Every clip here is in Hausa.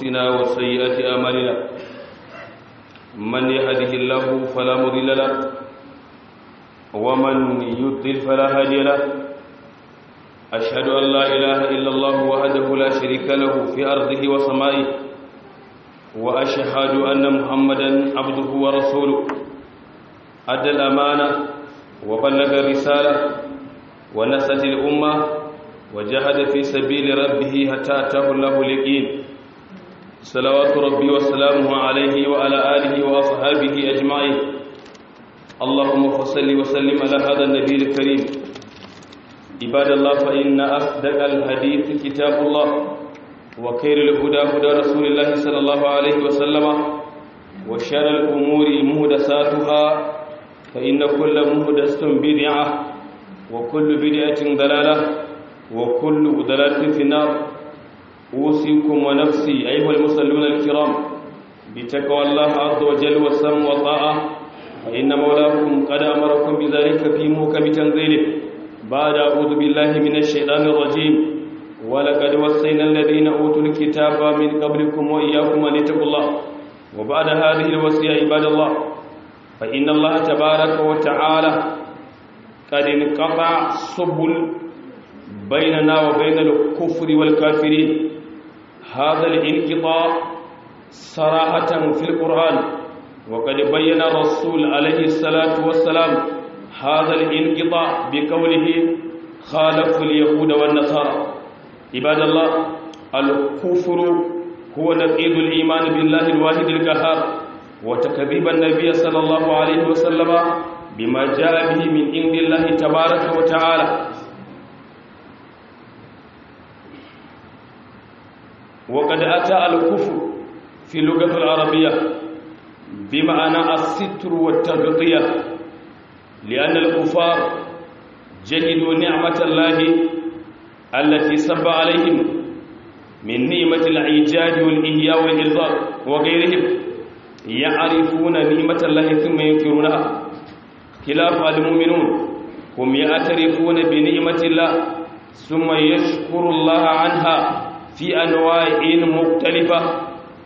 أنفسنا وسيئات أعمالنا من يهده الله فلا مضل له ومن يضلل فلا هادي له أشهد أن لا إله إلا الله وحده لا شريك له في أرضه وسمائه وأشهد أن محمدا عبده ورسوله أدى الأمانة وبلغ الرسالة ونست الأمة وجاهد في سبيل ربه حتى أتاه الله اليقين صلوات ربي وسلامه عليه وعلى آله وأصحابه أجمعين اللهم صل وسلم على هذا النبي الكريم عباد الله فإن أصدق الحديث كتاب الله وخير الهدى هدى رسول الله صلى الله عليه وسلم وشر الأمور مهدساتها فإن كل مهدسة بدعة وكل بدعة ضلالة وكل ضلالة في النار أوصيكم ونفسي أيها المصلون الكرام بتقوى الله عز وجل والسمع والطاعة فإن مولاكم قد أمركم بذلك في محكم تنزيله بعد أعوذ بالله من الشيطان الرجيم ولقد وصينا الذين أوتوا الكتاب من قبلكم وإياكم أن اتقوا الله وبعد هذه الوصية عباد الله فإن الله تبارك وتعالى قد انقطع سبل بيننا وبين الكفر والكافرين هذا الانقطاع صراحة في القرآن وقد بين الرسول عليه الصلاة والسلام هذا الانقطاع بقوله خالف اليهود والنصارى عباد الله الكفر هو نقيض الإيمان بالله الواحد القهار وتكذيب النبي صلى الله عليه وسلم بما جاء به من عند الله تبارك وتعالى وقد أتى الكفر في اللغة العربية بمعنى الستر والتغطية لأن الكفار جهدوا نعمة الله التي سب عليهم من نعمة الإيجاد والإحياء والإرزاق وغيرهم يعرفون نعمة الله ثم ينكرونها خلاف المؤمنون هم يعترفون بنعمة الله ثم يشكر الله عنها في أنواع مختلفة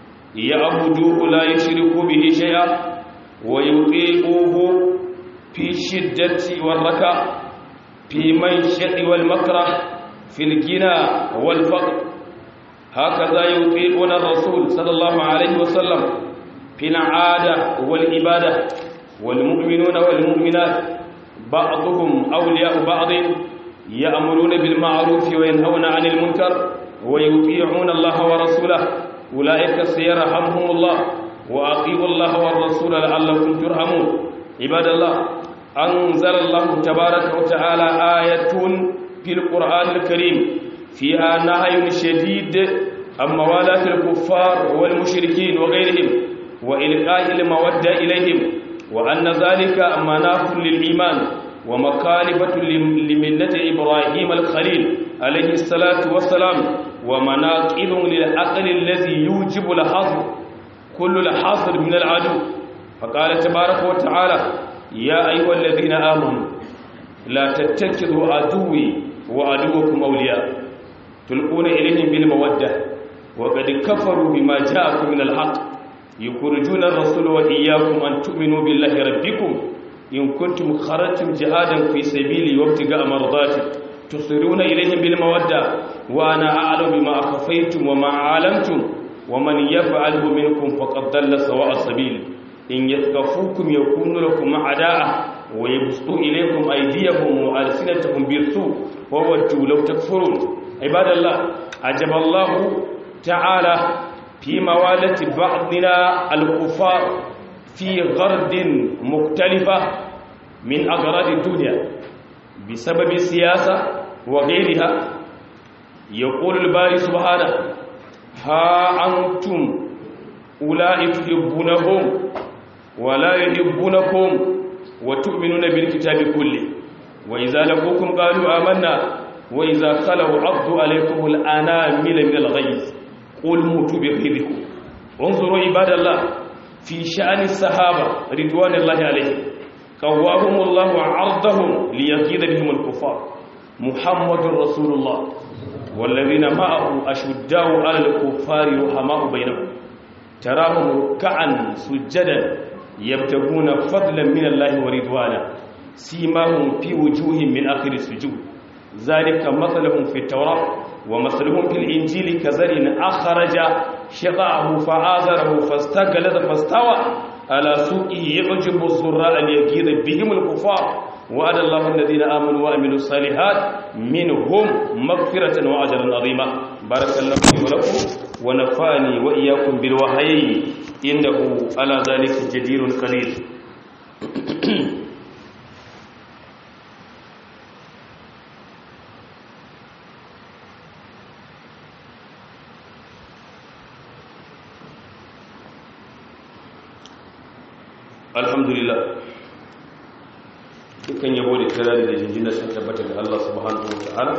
يعبدوه لا يشركوا به شيئا ويطيعوه في الشدة والركع في منشأ والمكره في الغنى والفقر هكذا يطيعون الرسول صلى الله عليه وسلم في العادة والعبادة والمؤمنون والمؤمنات بعضهم أولياء بعض يأمرون بالمعروف وينهون عن المنكر ويطيعون الله ورسوله أولئك سيرحمهم الله وأطيعوا الله والرسول لعلكم ترحمون عباد الله أنزل الله تبارك وتعالى آية في القرآن الكريم فيها نهي شديد عن موالاة الكفار والمشركين وغيرهم وإلقاء المودة إليهم وأن ذلك مناف للإيمان ومخالفة لملة إبراهيم الخليل عليه الصلاة والسلام ومناقض للعقل الذي يوجب الحظر كل الحظر من العدو فقال تبارك وتعالى يا أيها الذين آمنوا لا تتخذوا عدوي وعدوكم أولياء تلقون إليهم بالمودة وقد كفروا بما جاءكم من الحق يخرجون الرسول وإياكم أن تؤمنوا بالله ربكم إن كنتم خرجتم جهادا في سبيلي وابتغاء مرضاتي تصيرون إليهم بالمودة وأنا أعلم بما أخفيتم وما أعلمتم ومن يفعله منكم فقد ضل سواء السبيل إن يثقفوكم يكونوا لكم أعداء ويبسطوا إليكم أيديهم وألسنتهم بالسوء وودوا لو تكفرون عباد الله عجب الله تعالى في موالة بعضنا الكفار في غرد مختلفة من أغراض الدنيا بسبب السياسة وغيرها يقول الباري سبحانه ها أنتم أولئك تحبونهم ولا يحبونكم وتؤمنون بالكتاب كله وإذا لقوكم قالوا آمنا وإذا خلوا عضوا عليكم الأنامل من الغيظ قل موتوا بغيظكم انظروا عباد الله في شأن الصحابة رضوان الله عليهم قواهم الله عرضهم ليغيظ بهم الكفار محمد رسول الله wallazina ma'ahu ashuddaw 'alal kuffari ruhama'u bainahum tarahum ruk'an sujadan yabtaguna fadlan min Allahi wa ridwana simahum fi wujuhihim min akhir sujud zalika mathaluhum fi at-taurah wa mathaluhum fil injili kazarin akhraja shaqahu fa'azarahu fastaghalada fastawa ala suqihi yu'jibu az-zurra'a liyaghiza bihim al-kuffar وعد الله الذين آمنوا وعملوا الصالحات منهم مغفرة وأجرا عظيما بارك الله لي ولكم ونفعني وإياكم بالوحيين إنه على ذلك جدير قدير الحمد لله dukkan yabo da kirari da jinjina sun tabbata ga Allah subhanahu wata'ala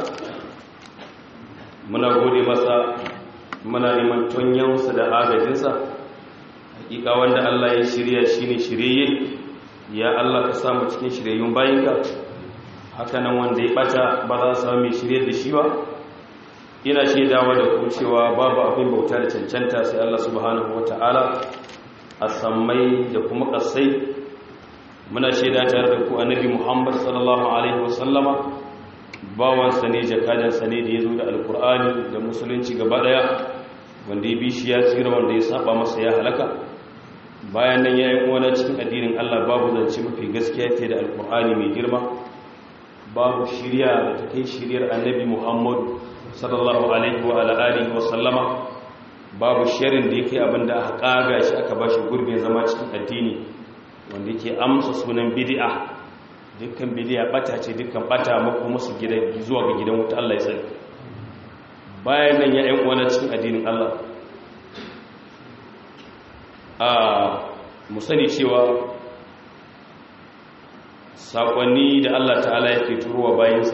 muna gode masa muna neman tonyansa da agajinsa hakika wanda Allah ya shirya shine shirye ya Allah ka samu cikin shiryayyun bayinka hakanan wanda ya bata ba za su samu mai shirye da shi ba ina shaidawa da ku cewa babu abin bauta da cancanta sai Allah subhanahu wata'ala a sammai da kuma kasai muna shaida tare da ku annabi Muhammad sallallahu alaihi wasallama bawansa ne jakadansa ne da ya zo da alkur'ani da musulunci gaba daya wanda ya bi shi ya tsira wanda ya saba masa ya halaka bayan nan yayin uwana cikin addinin Allah babu zance mafi gaskiya fiye da alkur'ani mai girma babu shiriya da ta kai shiriyar annabi Muhammad sallallahu alaihi wa ala alihi wa sallama babu sharin da yake abinda aka kaga shi aka bashi gurbin zama cikin addini wanda yake amsa sunan bid'a dukkan bid'a bata ce dukkan bata mako musu gida zuwa ga gidan wuta Allah ya sani bayan nan ya ƴan uwana cikin addinin Allah a mu sani cewa sakonni da Allah ta'ala yake turowa bayansa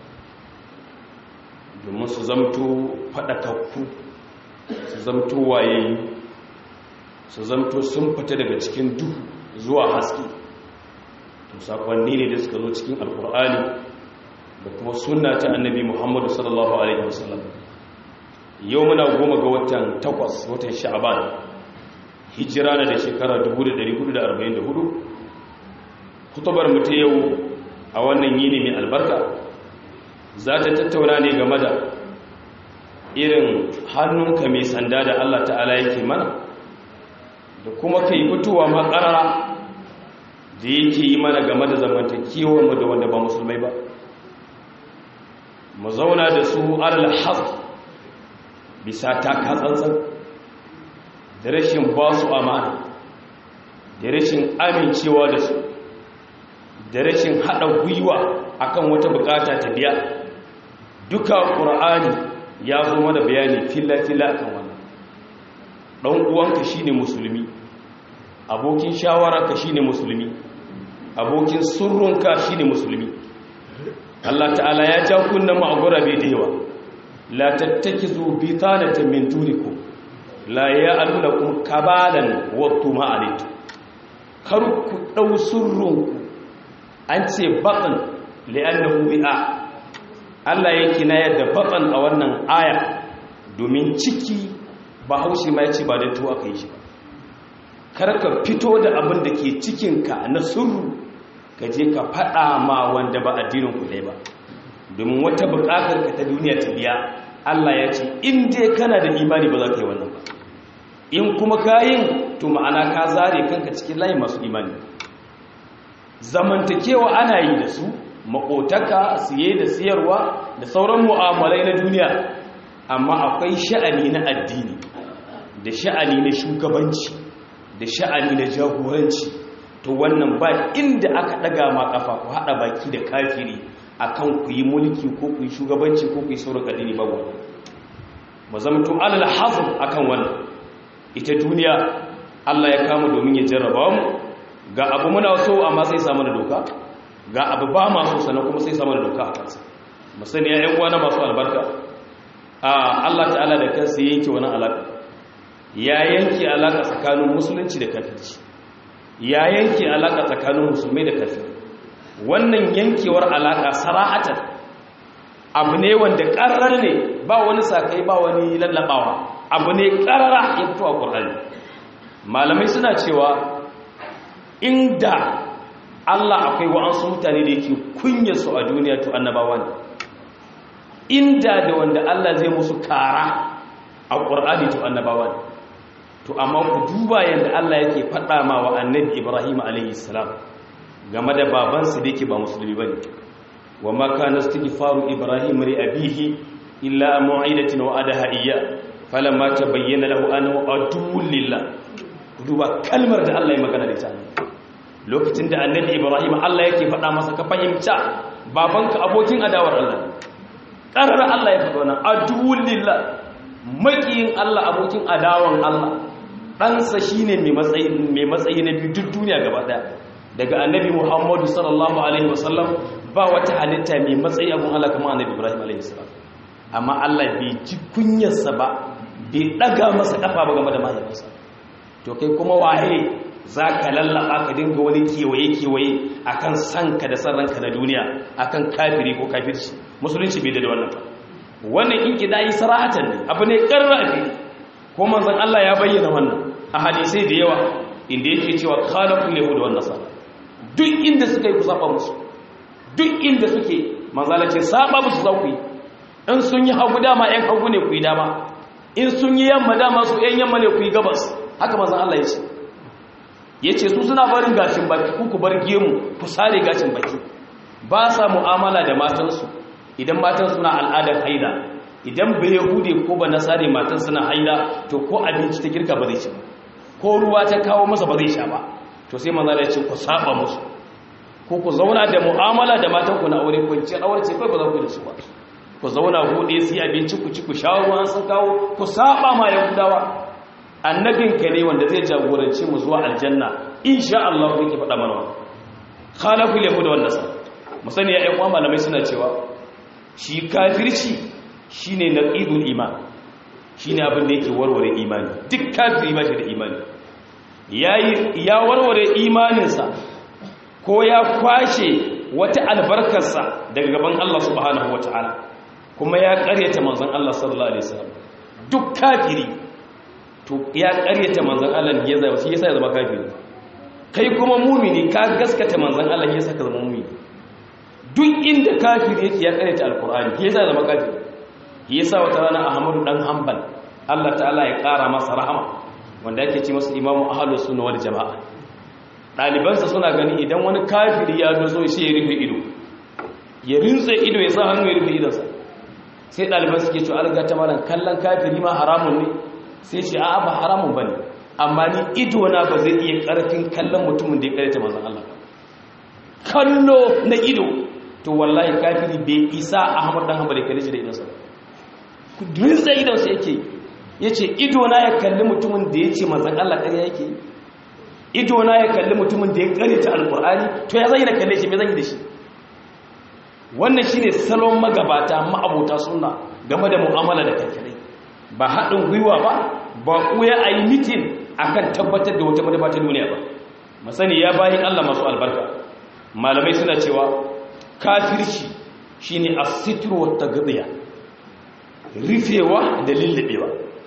domin su zamto fadakakku su zamto wayayi su zamto sun fita daga cikin duhu zuwa haske to sakonni ne da suka zo cikin alkur'ani da kuma sunna ta annabi muhammadu sallallahu alaihi wasallam yau muna goma ga watan takwas watan sha'aban hijira na da shekara 1444 kutubar mu ta yau a wannan yini mai albarka za ta tattauna ne game da irin hannunka mai sanda da allah ta'ala yake mana da kuma ka yi fitowa makarara da yake yi mana game da zamantakewarmu da wanda ba musulmai ba mu zauna da su alhaz bisa takatsantsan da rashin ba su amana da rashin amincewa da su da rashin haɗa gwiwa akan wata bukata ta biya duka ƙur'ani ya zo mana bayani filla-filla akan wannan ɗan uwanka shine musulmi abokin shawararka shine musulmi abokin surrunka shine musulmi Allah ta'ala ya ja kunnan mu a gurabe da yawa la tattakizu bitanatan min dunikum la ya'lamukum kabalan wa tuma'alit kar ku dau surrunku an ce baqan li'annahu bi'a Allah yake na yadda baqan a wannan aya domin ciki ba haushi ma ya ce ba da tuwa ka yi shi ba karka fito da abin da ke cikinka na surru ka je ka faɗa ma wanda ba addinin ku ba domin wata buƙatar ka ta duniya ta biya Allah ya ce in dai kana da imani ba za ka yi wannan ba in kuma ka yin to ma'ana ka zare kanka cikin layi masu imani zamantakewa ana yi da su maƙotaka siye da siyarwa da sauran mu'amalai na duniya amma akwai sha'ani na addini da sha'ani na shugabanci da sha'ani na jagoranci to wannan ba inda aka daga ma kafa ku hada baki da kafiri akan ku yi mulki ko ku yi shugabanci ko ku yi sauran addini babu ba zamto alal hazm akan wannan ita duniya Allah ya kama domin ya jarraba mu ga abu muna so amma sai samu da doka ga abu ba ma so sannan kuma sai samu da doka a kansa musani ya yan uwa na masu albarka a Allah ta'ala da kansa yanke wani alaka ya yanke alaka tsakanin musulunci da kafirci ya yanke alaka tsakanin musulmai da kafir wannan yankewar alaka sara'atan abu ne wanda ƙarar ne ba wani sakai ba wani lallabawa abu ne karara ya fito a qur'ani malamai suna cewa inda Allah akwai wa'ansu mutane da yake kunya su a duniya to annabawa ne inda da wanda Allah zai musu kara a qur'ani to annabawa ne to amma ku duba yadda Allah yake faɗa ma wa annabi Ibrahim alayhi salam game da babansa da yake ba musulmi bane wa ma kana istighfaru Ibrahim li abihi illa mu'idatin wa adaha iyya falamma tabayyana lahu annahu aduwwun lillah ku duba kalmar da Allah ya magana da ita lokacin da annabi Ibrahim Allah yake faɗa masa ka fahimta babanka abokin adawar Allah ƙarar Allah ya faɗa wannan aduwwun lillah makiyin Allah abokin adawan Allah ɗansa shi ne mai matsayi na biyu duk duniya gaba ɗaya daga annabi muhammadu sallallahu alaihi wasallam ba wata halitta mai matsayi abin Allah kamar annabi ibrahim alaihi salam amma Allah bai ji kunyarsa ba bai ɗaga masa ƙafa ba game da mahaifinsa to kai kuma waye za ka lallaba ka dinga wani kewaye-kewaye a kan sanka da san ranka na duniya a kan kafiri ko kafirci musulunci bai da wannan ba wannan in ƙida yi sarahatan ne abu ne ƙarrafi ko manzan Allah ya bayyana wannan a hadisai da yawa inda yake cewa khalaqul yahud wan nasara duk inda suka yi ku saba musu duk inda suke manzala ce saba musu za ku yi in sun yi hagu dama yan hagu ne ku yi dama in sun yi yamma dama su yan yamma ne ku yi gabas haka manzan Allah ya ce ya ce su suna barin gashin baki ku ku bar gemu ku sare gashin baki ba sa mu'amala da matansu idan matan suna al'adar haida idan bai hude ko ba nasare matan suna haida to ko abinci ta girka ba zai ci ba ko ruwa ta kawo masa ba zai sha ba to sai manzo ya ce ku saba musu ko ku zauna da mu'amala da matan ku na aure ku ci aure ce kai ba za ku da su ba ku zauna hude sai abinci ku ci ku sha ruwa sun kawo ku saba ma yahudawa annabin ka ne wanda zai jagorance mu zuwa aljanna insha Allah yake faɗa mana khalaqul yahud wan nasara musani ya ƴan malamai suna cewa shi kafirci shi ne na ƙidul iman shi ne abin da yake warware imani duk kafiri ba shi da imani ya warware imaninsa ko ya kwashe wata albarkarsa daga gaban Allah subhanahu wata'ala kuma ya ƙaryata manzon Allah sallallahu alaihi wasallam duk kafiri to ya ƙaryata manzon Allah ya zama shi yasa ya zama kafiri kai kuma mumini ka gaskata manzon Allah ya saka zama mumini duk inda kafiri yake ya ƙaryata alqur'ani ya yasa zama kafiri yasa wata rana ahmadu dan hanbal Allah ta'ala ya kara masa rahama wanda yake ce masa imamu ahlus sunna wal jamaa dalibansa suna gani idan wani kafiri ya dozo sai ya rufe ido ya rinse ido ya sa hannu ya rufe idonsa sai daliban suke cewa alga ta malan kallon kafiri ma haramun ne sai ce a'a ba haramun bane amma ni ido na ba zai iya karfin kallon mutumin da ya karanta manzon Allah kallo na ido to wallahi kafiri bai isa ahmad dan hanbal ya kalle shi da idonsa rinsa idonsa yake ya ce idona ya kalli mutumin da ya ce manzan Allah ƙarya yake idona ya kalli mutumin da ya ƙare ta alƙur'ani to ya zai na kalle shi mai zan yi da shi wannan shi ne salon magabata ma'abota suna game da mu'amala da kankanai ba haɗin gwiwa ba ba kuya a yi mitin a kan tabbatar da wata madaba ta duniya ba masani ya bayan Allah masu albarka malamai suna cewa kafirci shi ne a sitirwar ta gaziya rufewa da lullubewa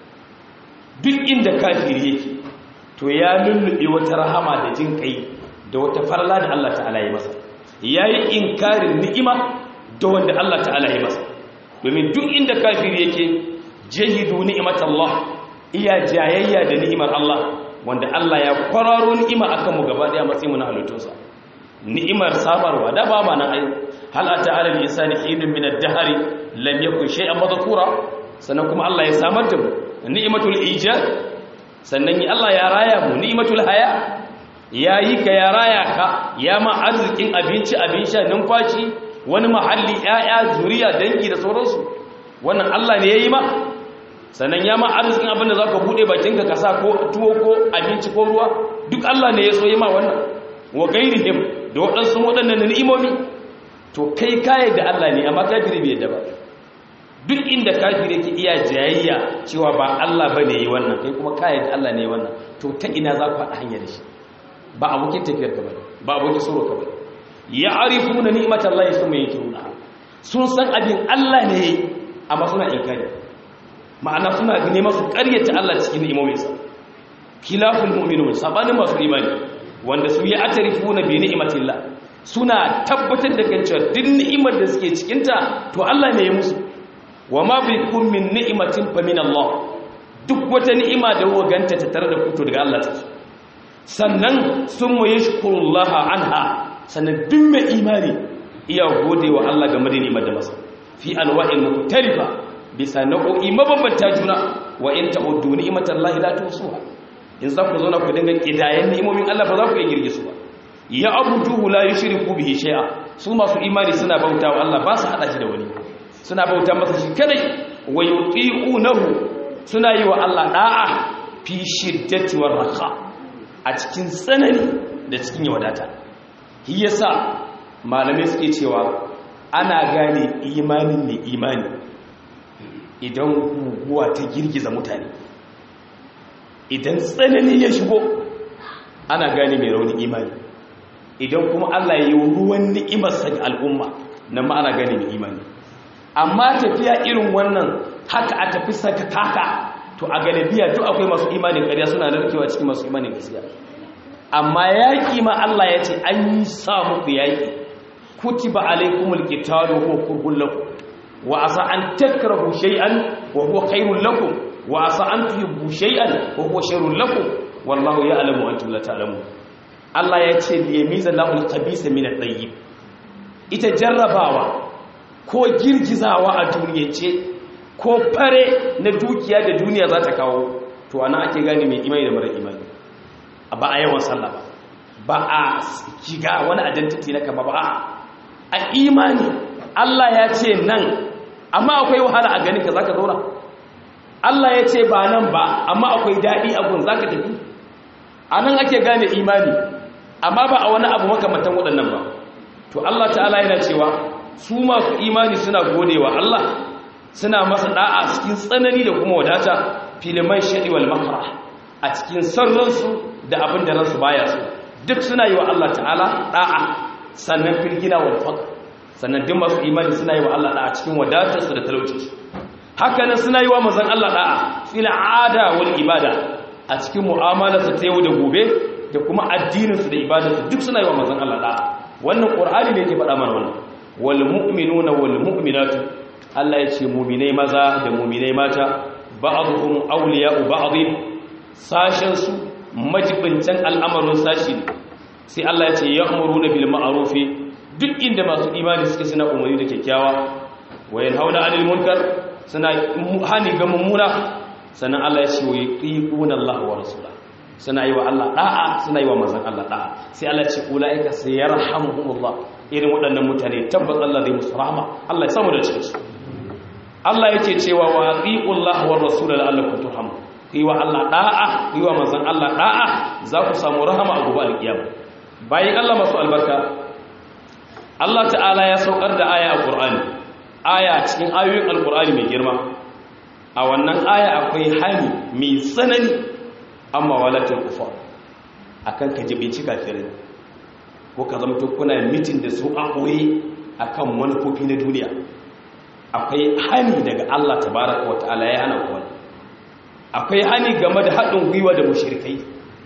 duk inda kafiri yake to ya lullube wata rahama da jin kai da wata farla da Allah ta'ala ya masa yayi inkarin ni'ima da wanda Allah ta'ala ya masa domin duk inda kafiri yake jahidu ni'matallah iya jayayya da ni'imar Allah wanda Allah ya kwararo ni'ima akan mu gaba daya matsayin mu na halittunsa ni'imar sabarwa da ba ma nan ai hal ata alal insani hidun min ad-dahr lam yakun shay'an madhkura sannan kuma Allah ya samar da mu ni'matul ijad sannan Allah ya raya mu ni'matul haya yayi ka ya raya ka ya ma arzikin abinci abin sha numfashi wani mahalli ƴaƴa zuriya dangi da sauransu wannan Allah ne yayi ma sannan ya ma arzikin abin da zaka bude bakinka ka sa ko tuwo ko abinci ko ruwa duk Allah ne ya so yi ma wannan wa gairihim da waɗansu waɗannan ni'imomi to kai kayan da Allah ne amma kafiri bai yadda ba duk inda kafiri yake iya jayayya cewa ba Allah ba ne yi wannan kai kuma kayan da Allah ne yi wannan to ta ina za ku haɗa hanyar shi ba abokin tafiyar ka bane ba abokin tsoro ka bane ya arifu na ni'imar Allah ya suma yake runa sun san abin Allah ne amma suna inkari ma'ana suna nema su ƙaryata Allah cikin ni'imominsa khilaful mu'minun sabanin masu imani wanda su yi atarifuna bi ni'matillah suna tabbatar da cewa duk ni'imar da suke cikin ta to Allah ne ya musu wa ma bikum min ni'matin fa min Allah duk wata ni'ima da kuka ganta ta tare da ku to daga Allah take sannan summa yashkurullaha anha sannan duk mai imani iya gode wa Allah game da ni'imar da masa fi anwa'in mukhtalifa bisa nau'o'i mabambanta juna wa in ta'uddu ni'matallahi la tusuha in za ku zauna ku dinga kidayen ni'imomin Allah ba za ku iya girge su ba ya abuduhu la yushriku bihi shay'a su masu imani suna bauta wa Allah ba su hada shi da wani suna bauta masa shi kadai wa yuti'unahu suna yi wa Allah da'a fi shiddati war raha a cikin tsanani da cikin wadata shi yasa malamai suke cewa ana gane imanin ne imani idan guguwa ta girgiza mutane idan tsanani ya shigo ana gane mai raunin imani idan kuma Allah ya yi ruwan ni'imarsa ga al'umma nan ma ana gane mai imani amma tafiya irin wannan haka a tafi saka taka to a galibiya duk akwai masu imanin ƙarya suna narkewa cikin masu imanin gaskiya amma yaƙi ma Allah ya ce an yi sa muku yaƙi kutiba alaikumul qitalu huwa kurhun lakum wa asa an takrahu shay'an wa huwa khairul lakum wa asa an tuhibbu shay'an wa huwa sharrul lakum wallahu ya'lamu wa antum la ta'lamun Allah ya ce liyamiza lahul khabisa min at-tayyib ita jarrabawa ko girgizawa a duniyance ko fare na dukiya da duniya za ta kawo to ana ake gane mai imani da mara imani ba a yawan sallah ba ba a shiga wani identity na kama ba a imani Allah ya ce nan amma akwai wahala a ganin ka zaka zauna Allah ya ce ba nan ba amma akwai daɗi a gun zaka tafi a nan ake gane imani amma ba a wani abu makamantan waɗannan ba to Allah ta'ala yana cewa su masu imani suna godewa Allah suna masa da'a cikin tsanani da kuma wadata filiman shaɗi wal makara a cikin sarransu da abin da ransu baya su duk suna yi wa Allah ta'ala da'a sannan firgina wal faqr sannan duk masu imani suna yi wa Allah da'a cikin wadatarsu da talaucinsu haka nan suna yi wa manzon Allah da'a fil ada wal ibada a cikin mu'amalarsu ta yau da gobe da kuma addininsu da ibadarsu duk suna yi wa manzon Allah da'a wannan qur'ani ne yake faɗa mana wannan wal mu'minuna wal mu'minatu Allah ya ce mu'minai maza da mu'minai mata ba'dhum awliya'u ba'd sashen su majibincan al'amarin sashi sai Allah ya ce ya'muruna bil ma'rufi duk inda masu imani suke suna umarni da kyakkyawa wayan hauna 'anil munkar suna hani ga mummuna sannan Allah ya ce wa yuqina Allah wa rasulahu suna yi wa Allah da'a suna yi wa manzon Allah da'a sai Allah ce ulaika sayarhamuhumullah irin waɗannan mutane tabbas Allah zai musu rahama Allah ya samu da cikin su Allah yake cewa wa atiullah wa rasul la'allakum turhamun yi wa Allah da'a yi wa manzon Allah da'a za ku samu rahama a gobe alkiyama bayan Allah masu albarka Allah ta'ala ya saukar da aya a Qur'ani aya cikin ayoyin alqur'ani mai girma a wannan aya akwai hani mai tsanani amma walatul kufar akan ka jibinci kafirai ko ka zama kuna mitin da su a koyi akan manufofi na duniya akwai hani daga Allah tabaraka wa ta'ala ya hana kowa akwai hani game da haɗin gwiwa da mushrikai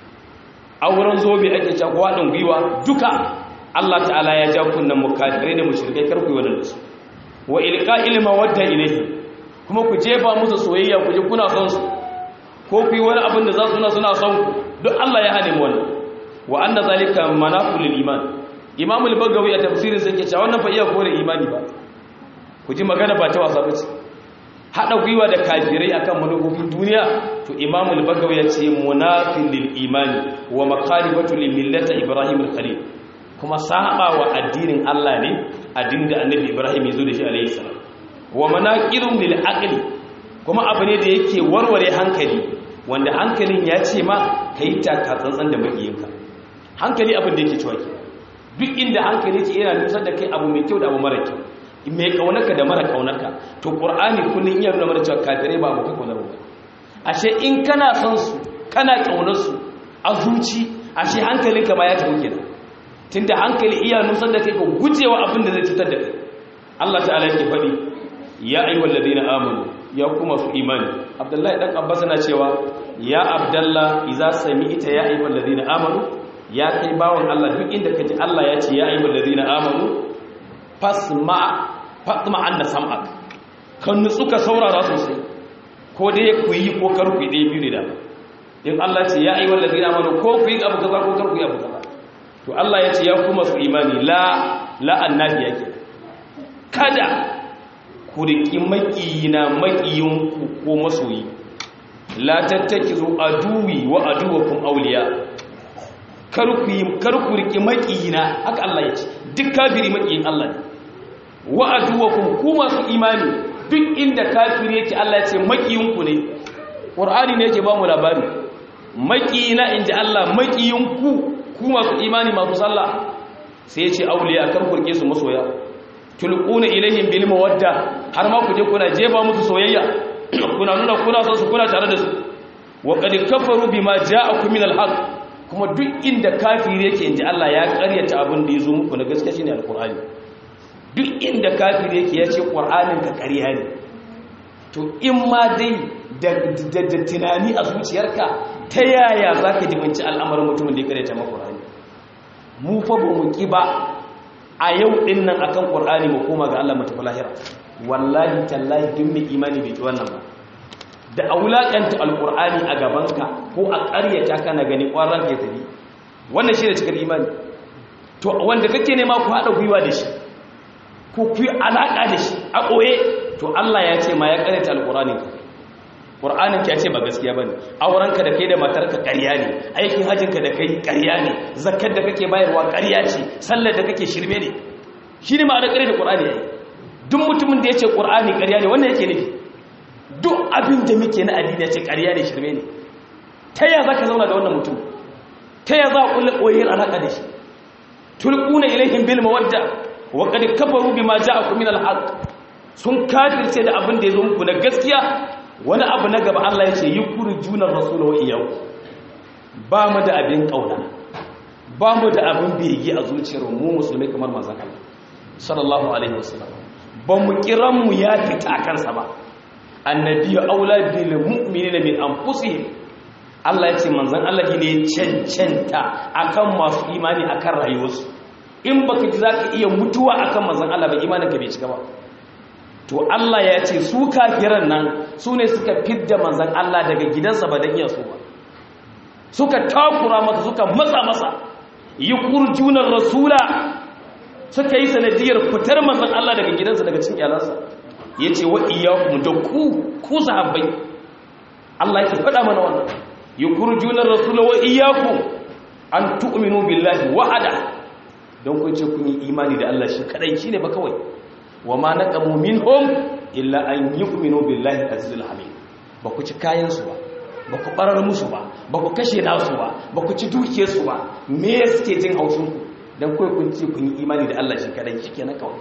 auren zobe ake cewa ko haɗin gwiwa duka Allah ta'ala ya ja kunnan mukafirai da mushrikai kar ku yi wannan su wa ilqa'il mawadda ilayhi kuma ku jefa musu soyayya ku je kuna son su ko ku yi wani abin da za su na suna son ku duk Allah ya hane wani wa anna zalika manaqul iman imam al-bagawi a tafsirin sa yake cewa wannan fa iya kore imani ba ku ji magana ba ta wasa bace hada gwiwa da kafirai akan manufofin duniya to imam al-bagawi ya ce munafil lil imani wa maqalibatu lil millati ibrahim al-khalil kuma saba wa addinin Allah ne addinin da annabi ibrahim ya zo da shi alayhi salam wa manaqirun lil aqli kuma abu ne da yake warware hankali wanda hankalin ya ce ma ka yi taka tsantsan da makiyinka hankali abin da yake cewa ke duk inda hankali ke yana nusar da kai abu mai kyau da abu mara kyau mai kaunarka da mara kaunarka to ƙur'ani kullum iya nuna mara cewa kafirai ba abokai kaunar ba ashe in kana son su kana kaunar su a zuci ashe hankalinka ma ya tafi kenan tunda hankali iya nusar da kai ka gujewa abin da zai cutar da kai Allah ta'ala yake faɗi ya ayyuhal ladina amanu ya kuma su imani abdullahi dan abbas na cewa ya abdallah idza sami'ta ya ayyuhal ladina amanu ya kai bawon Allah duk inda kaji Allah ya ce ya ayyuhal ladina amanu fasma fatma anna sam'ak kan nutsu ka saurara sosai ko dai ku yi ko kar ku yi dai biyu ne da in Allah ce ya ayyuhal ladina amanu ko ku yi abu kaza ko kar ku yi abu kaza to Allah ya ce ya kuma su imani la la annabi yake kada ku riki makiyina makiyinku ko masoyi la tattakizu aduwi wa aduwakum awliya kar ku yi kar ku riki makiyina haka Allah ya ce duk kafiri makiyin Allah ne wa aduwakum ku masu imani duk inda kafiri yake Allah ya ce makiyinku ne Qur'ani ne yake ba mu labari makiyina inji Allah makiyinku ku masu imani masu sallah sai ya ce auliya kan kurke su masoya tulquna ilaihim bil mawadda har ma ku je kuna jefa musu soyayya kuna nuna kuna son su kuna tare da su wa qad kafaru bima ja'akum min al haqq kuma duk inda kafiri yake inji Allah ya karyata abin da yazo muku na gaskiya shine alqur'ani duk inda kafiri yake ya ce qur'anin ka ƙarya ne to in ma dai da tunani a zuciyarka ta yaya zaka jibanci al'amarin mutumin da ya karyata maka qur'ani mu fa ba mu ki ba a yau din nan akan qur'ani mu koma ga Allah mu tafi lahira wallahi tallahi duk mai imani bai ki wannan ba da aulakanta alqur'ani a gabanka ko a ƙaryata kana gani ƙwaran ke tafi wannan shi da cikar imani to wanda kake nema ku haɗa gwiwa da shi ko ku yi alaƙa da shi a ɓoye to Allah ya ce ma ya ƙaryata alqur'anin ka ƙur'anin ka ya ce ba gaskiya ba ne aurenka da kai da matarka ƙarya ne aikin hajjinka da kai ƙarya ne zakar da kake bayarwa ƙarya ce sallar da kake shirme ne shi ne ma'ana ƙarya da ƙur'ani ya yi duk mutumin da ya ce ƙur'ani ƙarya ne wannan yake nufi duk abin da muke na addini ya ce ƙarya ne shirme ne ta ya za ka zauna da wannan mutum ta ya za a ƙulla ƙoyar alaƙa da shi tulƙuna ilaihim bil mawadda wa qad kafaru bima ja'akum min al-haqq sun kafirce da abin da ya zo muku na gaskiya wani abu na gaba Allah ya ce yi kuri junar rasulawa iyau ba mu da abin ƙauna ba mu da abin bege a zuciyar mu musulmi kamar mazan Allah sallallahu alaihi wasallam ba mu kiran mu ya fita a kansa ba annabi ya aula bil mu'minina min anfusihim Allah ya ce manzon Allah ne cancanta akan masu imani akan rayuwarsu in baka ji zaka iya mutuwa akan manzon Allah ba imanin ka bai cika ba to Allah ya ce su kafiran nan su ne suka fidda manzan Allah daga gidansa ba don iya so ba suka takura masa suka matsa masa yi kurjunar rasula suka yi sanadiyar fitar manzan Allah daga gidansa daga cin iyalansa ya ce wa iyakum da ku ku sahabbai Allah ya faɗa mana wannan yi kurjunar rasula wa iyakum an tu'minu billahi wa'ada don kun ce kun yi imani da Allah shi kadai shine ba kawai wa ma naqamu minhum illa an yu'minu billahi azizul hamid ba ku ci kayan su ba ba ku barar musu ba ba ku kashe nasu ba ba ku ci duke su ba me suke jin hausun ku dan kai kun ce kun yi imani da Allah shi kadai shikenan kawai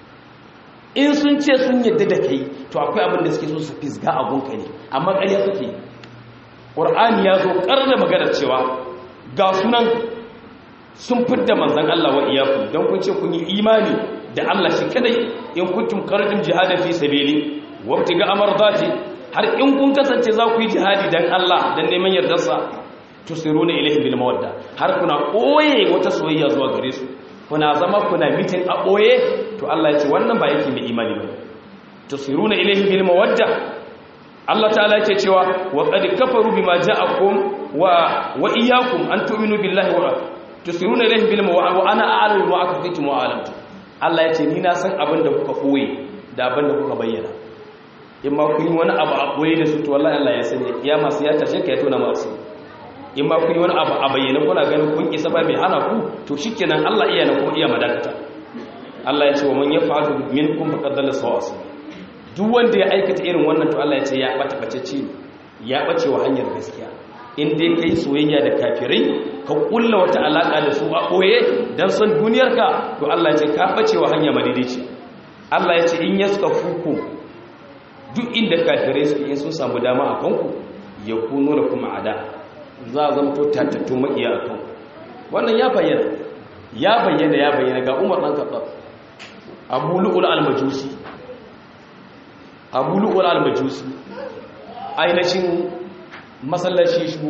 in sun ce sun yadda da kai to akwai abin da suke so su fisga abun ka ne amma ƙarya suke Qur'ani ya zo karra magana cewa ga sunan sun fidda manzon Allah wa iyaku dan kun ce kun yi imani da Allah shi kadai in kuntum kharajum jihadan fi sabili wabtiga amardati har in kun kasance za ku yi jihadi dan Allah dan neman yardarsa tusiruna ilayhi bil mawadda har kuna koye wata soyayya zuwa gare su kuna zama kuna mitin a koye to Allah ya ce wannan ba yake mai imani ba tusiruna ilayhi bil mawadda Allah ta'ala yake cewa wa qad kafaru bima ja'akum wa wa iyyakum an tu'minu billahi wa tusiruna ilayhi bil mawadda wa ana a'lamu ma akfitum wa a'lamtu Allah ya ce ni na san abin da kuka koye da abin da kuka bayyana in ma kun yi wani abu a koye da su to wallahi Allah ya sani kiyama sai ya tashe ka ya tona masu in ma kun yi wani abu a bayyana kuna ganin kun isa ba mai hana ku to shikenan Allah iya na kuma iya madakata Allah ya ce wa man yafa'alu minkum faqad dalla sawa'a duk wanda ya aikata irin wannan to Allah ya ce ya bata bacece ya bace wa hanyar gaskiya in dai kai soyayya da kafirai ka kulla wata alaka da su a boye dan san duniyarka to Allah ya ce ka bace wa hanya madidici Allah ya ce in yaska fuku duk inda kafirai suke in sun samu dama a kanku ya kuno da kuma ada za a zama to tattattun makiya a kanku wannan ya bayyana ya bayyana ya bayyana ga Umar dan Khattab Abu Lu'ul al-Majusi abu lu'ul al-majusi ainihin masallaci shigo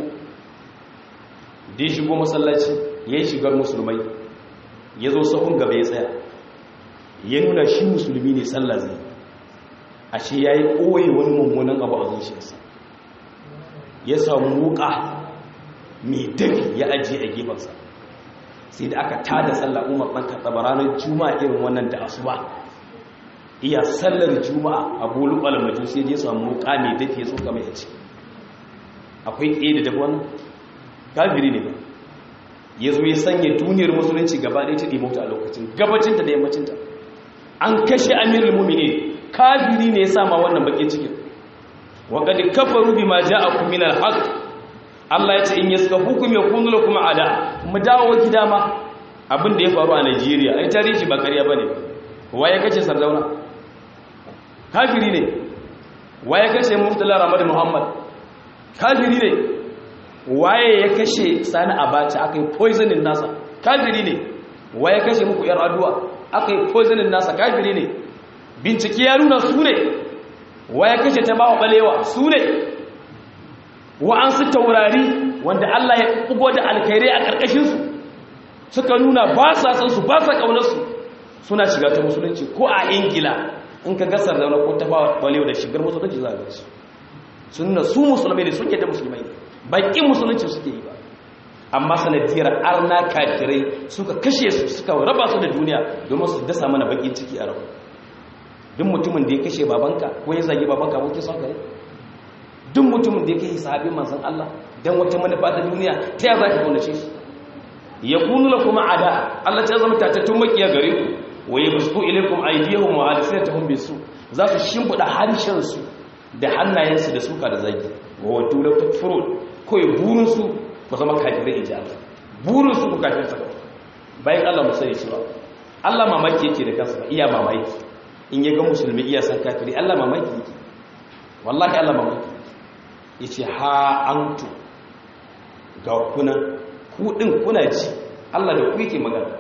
da ya shigo masallaci ya yi shigar musulmai ya zo sahun gaba ya tsaya ya nuna shi musulmi ne sallah zai ashe ya yi ɓoye wani mummunan abu a zuciyarsa ya samu wuka mai dafi ya ajiye a gefensa sai da aka tada sallah umar ɗan kaɗa ranar juma'a irin wannan da asuba iya sallar juma'a a bolu alamajin sai ya samu wuka mai dafi ya tsoka mai ci akwai ɗaya da dafi wannan kafiri ne ba ya zo ya sanya duniyar musulunci gaba ɗaya ta ɗimauta a lokacin gabacinta da yammacinta an kashe amirul mumini kafiri ne ya sama wannan bakin cikin wa qad kafaru bima ja'akum min al-haq Allah ya ce in yaska hukum yakunu lakum ada mu dawo gida ma abin da ya faru a Najeriya ai tarihi ba ƙarya bane waye kace Sardauna kafiri ne waye kace Murtala Ramad Muhammad kafiri ne waye ya kashe Sani Abacha akai poisoning nasa kafiri ne waye kashe muku yar aduwa akai poisoning nasa kafiri ne bincike ya nuna su ne waya kashe ta bawa balewa su ne wa'ansu taurari wanda Allah ya bugo da alkhairai a ƙarƙashinsu suka nuna ba sa san su ba sa ƙaunarsu suna shiga ta musulunci ko a ingila in ka gasar da ko ta bawa balewa da shigar musulunci za a gasu sun nuna su musulmai ne sun yadda musulmai ne baƙin musulunci suke yi ba amma sanadiyar arna kafirai suka kashe su suka raba su da duniya domin su dasa mana baƙin ciki a rabu duk mutumin da ya kashe babanka ko ya zagi babanka ko son kare duk mutumin da ya kashe sahabin manzon Allah dan wata manufa ta duniya ta ya zaki kaunace shi ya kunu lakum ada Allah ta zama tatattun makiya gare ku wa yabsu ilaykum aydihum wa alsinatahum bisu za su shimfida harshen su da hannayen su da suka da zagi wa wadu la takfurun ko ya burin su ku zama kafirai ijaba burin su ku kafir sa bayan Allah musai cewa Allah mamaki yake da kansa iya mamaki in ya ga musulmi iya san kafiri Allah mamaki yake wallahi Allah mamaki yace ha antu ga kuna ku din kuna ji Allah da ku yake magana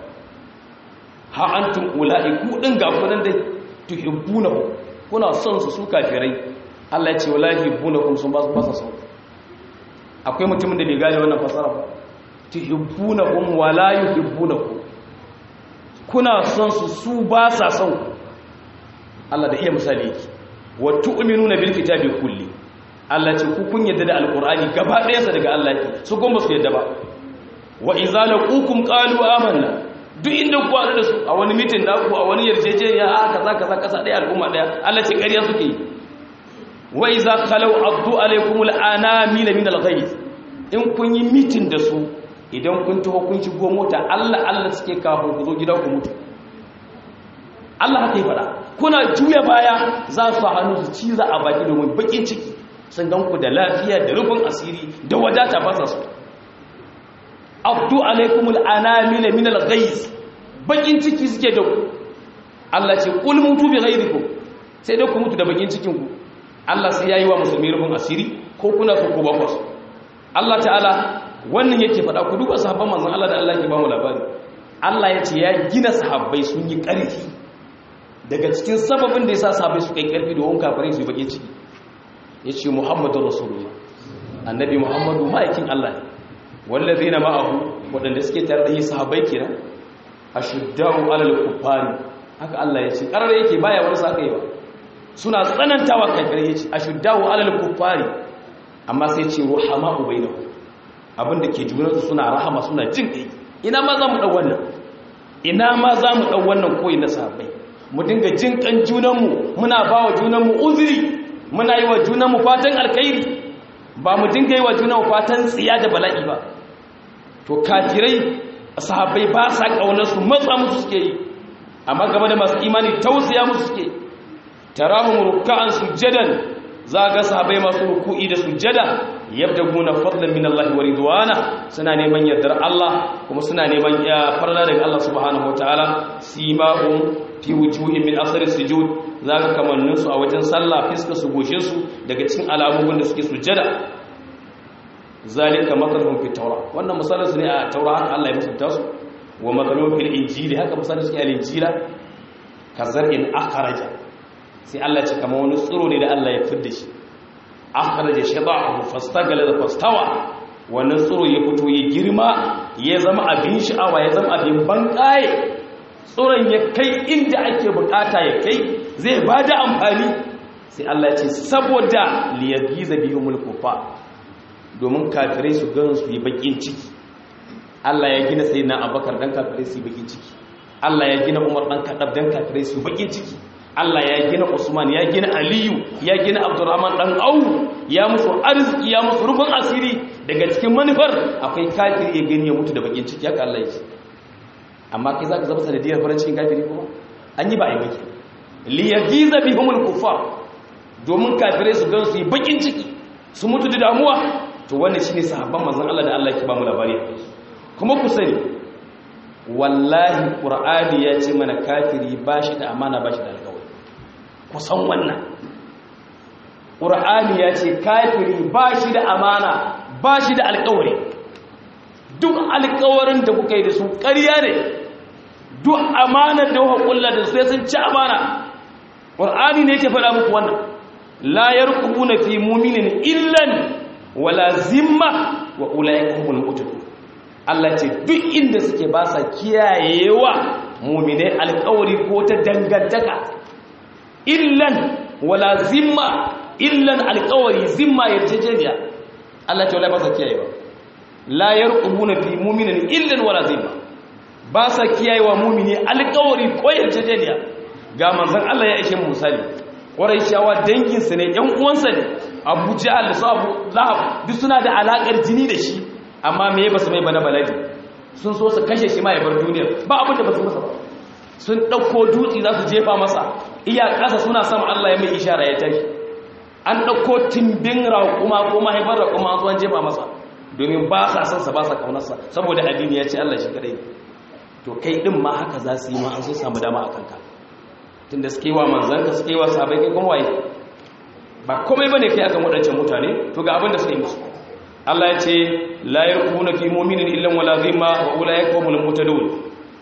ha antum ulai ku din ga kunan dai tuhibbunahu kuna son su su kafirai Allah ya ce wallahi bunakum sun ba su ba son akwai mutumin da bai gane wannan fasara ba tuhibbunahum wala yuhibbunakum kuna son su su ba sa son ku Allah da iya misali yake wa tu'minuna bil kitabi kulli Allah ce ku kun yadda da alqur'ani gaba ɗaya sa daga Allah yake su goma su yadda ba wa idza laqukum qalu amanna duk inda ku haɗu da su a wani mitin da ku a wani yarjejeniya a kaza kaza kasa ɗaya al'umma ɗaya Allah ce ƙarya suke yi wa idza khalu addu alaykum al'anamina min al-ghayz in kun yi mitin da su idan kun taho kun shigo mota Allah Allah suke kafin ku zo gida ku mutu Allah haka yi fada kuna juya baya za su hannu su ciza a baki domin bakin ciki sun gan ku da lafiya da rufin asiri da wadata ba sa su abdu alaikumul anamila min al-ghayz bakin ciki suke da ku Allah ce kul mutu bi ghayrikum sai dai ku mutu da bakin cikin ku Allah sai yayi wa musulmi rufin asiri ko kuna so ko ba ku Allah ta'ala wannan yake fada ku duba sahabban manzon Allah da Allah ke ba mu labari Allah ya ce ya gina sahabbai sun yi ƙarfi daga cikin sababin da ya sa sabai su kai karfi domin kafirai su yi bakin ciki ya ce muhammadu rasulullah annabi muhammadu ma'aikin allah ne wallazi na ma'ahu waɗanda suke tare da yi sahabai kenan a shuddawu alal kufari haka allah ya ce ƙarar yake baya wani sa yi ba suna tsanantawa kafirai ya ce a shuddawu alal kufari amma sai ce ruhama ubainahu abinda ke junansu suna rahama suna jin kai ina ma za mu ɗau wannan ina ma za mu ɗau wannan koyi na sahabbai mu dinga jin kan junanmu muna ba wa junanmu uzuri muna yi wa junanmu fatan alkhairi ba mu dinga yi wa junanmu fatan tsiya da bala'i ba to kafirai sahabbai ba sa kaunar su matsa musu suke yi amma game da masu imani tausaya musu suke tarahum ruk'an sujadan za ga sahabbai masu ruku'i da sujada yabdaguna fadlan min Allah wa ridwana suna neman yardar Allah kuma suna neman farla daga Allah subhanahu wataala simahum fi wujuhin min asari sujud zaka kamannin su a wajen sallah fiska su goshe su daga cikin alamomin da suke sujada zalika mathaluhum fi tawra wannan misalin su ne a taura haka Allah ya musunta su wa mathaluhum fil injili haka misalin su ne a injila kazar'in akhraja sai Allah ce kamar wani tsiro ne da Allah ya fidda shi akhraja shabahu fastagala da fastawa wannan tsiro ya fito ya girma ya zama abin sha'awa ya zama abin bankaye tsiron ya kai inda ake bukata ya kai zai bada amfani sai Allah ya ce saboda liyagiza bihumul kufa domin kafirai su gan su yi bakin ciki Allah ya gina sayyidina Abubakar dan kafirai su yi bakin ciki Allah ya gina Umar dan Khattab dan kafirai su yi bakin ciki Allah ya gina Usman ya gina Aliyu ya gina Abdurrahman dan Auf ya musu arziki ya musu rufin asiri daga cikin manufar akwai kafiri ya gani ya mutu da bakin ciki haka Allah ya ce amma kai zaka zama sanadiyar farin cikin kafiri kuma an yi ba ai baki li yagiza bihumul kuffar domin kafirai su gan su yi bakin ciki su mutu da damuwa to wannan shine sahabban manzon Allah da Allah yake ba mu labari kuma ku sani wallahi qur'ani ya ce mana kafiri bashi da amana bashi da alƙawari ku san wannan qur'ani ya ce kafiri bashi da amana bashi da alƙawari duk alƙawarin da kuka yi da su ƙarya ne duk amanar da kuka kulla da su sun ci amana qur'ani ne yake faɗa muku wannan la yarqubuna fi mu'minin illan wala zimma wa ulaika humul muttaqun Allah ce duk inda suke ba sa kiyayewa mu'minai alƙawari ko ta dangantaka illan wala zimma illan alƙawari zimma yarjejeniya Allah ce wala ba sa kiyayewa la yarqubuna fi mu'minin illan wala zimma ba sa kiyayewa mu'mini alƙawari ko yarjejeniya ga manzon Allah ya ishe mu misali ƙwarai shawa danginsa ne ‘yan uwansa ne abu jihar da su abu lahab duk suna da alaƙar jini da shi amma me ba su mai bana baladi sun so su kashe shi ma ya bar duniyar ba abin da ba su masa ba sun ɗauko dutse za su jefa masa iya ƙasa suna sama allah ya mai ishara ya tashi an ɗauko timbin raƙuma ko mahaifar raƙuma an zuwan jefa masa domin ba sa son sa ba sa ƙaunarsa saboda addini ya ce allah shi kadai to kai ɗin ma haka za su yi ma an so samu dama a kanka tunda suke wa manzanka suke wa sahabai kai kuma waye ba komai bane kai akan wadancan mutane to ga abin da suka yi musu Allah ya ce la yarkuna fi mu'minin illa wala zimma wa ulaika humul mutadun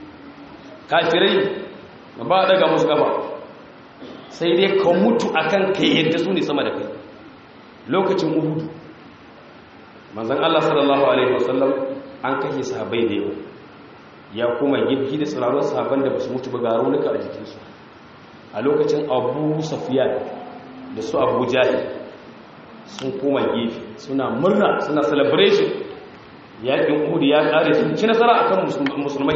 kafirai ba daga musu gaba sai dai ka mutu akan kai yadda su ne sama da kai lokacin uhudu manzon Allah sallallahu alaihi wasallam an kashe sahabbai da yawa ya kuma gibi da tsirarun sahabban da basu mutu ba ga raunuka a jikinsu a lokacin abu safiya da su abu jahi sun koma gefe suna murna suna celebration yakin uhudu ya kare sun ci nasara akan musulmai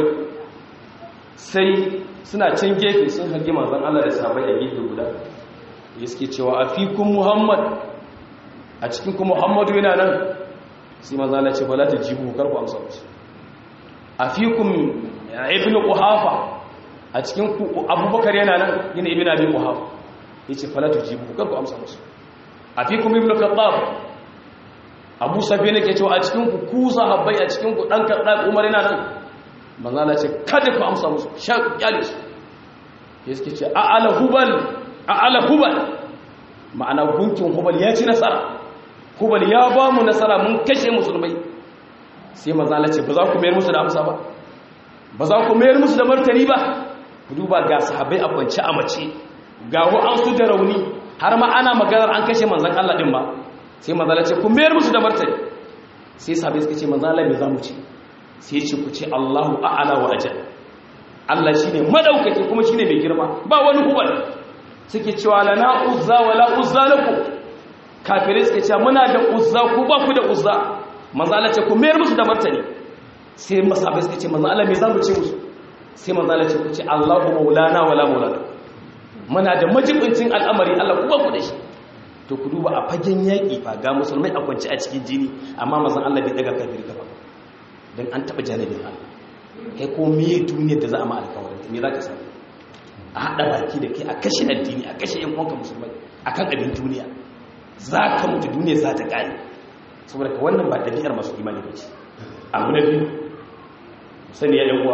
sai suna can gefe sun hangi manzan Allah da sabai a gefe guda ya suke cewa a fikun muhammad a cikin ku muhammadu yana nan sai manzan Allah ce ba ta jibu karku amsa musu a fikun ibn quhafa a cikin ku abubakar yana nan yana ibn abi quhafa yace fala tujibu kar ku amsa musu afikum ibn khattab abu safi ne ke cewa a cikin ku ku sahabbai a cikin ku dan kadda umar yana nan manzo Allah ce kada ku amsa musu sha kyale su yake ce a ala hubal a ala hubal ma'ana gunkin hubal ya ci nasara hubal ya ba mu nasara mun kashe musulmai sai manzo Allah ce ba za ku mayar musu da amsa ba ba za ku mayar musu da martani ba ku duba ga sahabbai a kwance a mace ga wa'ansu da rauni har ma ana maganar an kashe manzan Allah din ba sai manzala ce ku mayar musu da martani sai sahabbai suka ce manzan Allah me za mu ce sai ce ku ce Allahu a'ala wa ajal Allah shine madaukaki kuma shine mai girma ba wani hubal suke cewa lana uzza wala uzza lakum kafirai suke cewa muna da uzza ku ba ku da uzza manzan Allah ce ku mayar musu da martani sai masahabai suka ce manzan Allah me za mu ce musu sai manzala ce ku ce Allahu maulana wala maulana muna da majibincin al'amari Allah kuma ku da shi to ku duba a fagen yaƙi fa ga musulmai a kwance a cikin jini amma mazan Allah bai daga kafiri kafa don an taɓa janibin Allah kai ko me duniyar da za a ma alkawarin me za ka sani a haɗa baki da kai a kashe addini a kashe yan uwanka musulmai akan abin duniya za ka mutu duniya za ta ƙare saboda ka wannan ba ɗabi'ar masu imani ba ce abu na biyu sani ya yan uwa